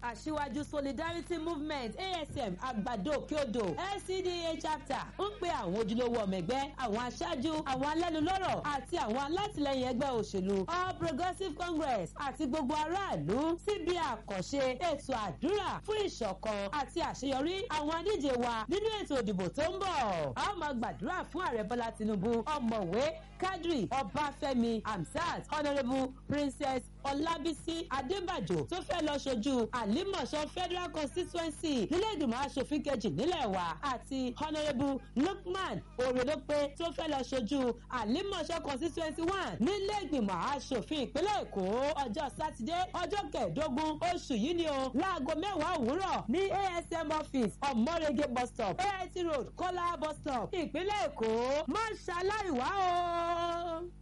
aṣíwájú solidarity movement asm àgbàdo òkèodò lcda chapter ń pe àwọn ojúlówó ọmọ ẹgbẹ́ àwọn aṣáájú àwọn alẹ́nulọ́rọ̀ àti àwọn alátìlẹyìn ẹgbẹ́ òṣèlú all progressives congress àti gbogbo aráàlú síbi àkànṣe ètò àdúrà fún ìṣọ̀kan àti àṣeyọrí àwọn adíje wa nínú ètò ìdìbò tó ń bọ̀. a ó máa gbàdúrà fún ààrẹ bọ́lá tinubu ọmọwé kadri ọbáfẹ́mi hamsat honourable princess ọlábísí adébàjò tó fẹ́ lọ ṣojú àlímọ̀ṣọ́ federal constituency nílé ìgbìmọ̀ asòfin kejì nílẹ̀ wa àti honourable lukman oredope tó fẹ́ lọ ṣojú àlímọ̀ṣọ́ constituency one nílé ìgbìmọ̀ asòfin ìpínlẹ̀ èkó ọjọ́ sátidé ọjọ́ kẹẹ̀ẹ́dógún oṣù yìí ni o láago mẹ́wàá òwúrọ̀ ní asm office ọmọrege bus stop ait road kọ́lá bus stop ìpínlẹ̀ èkó má ṣaláìwá o.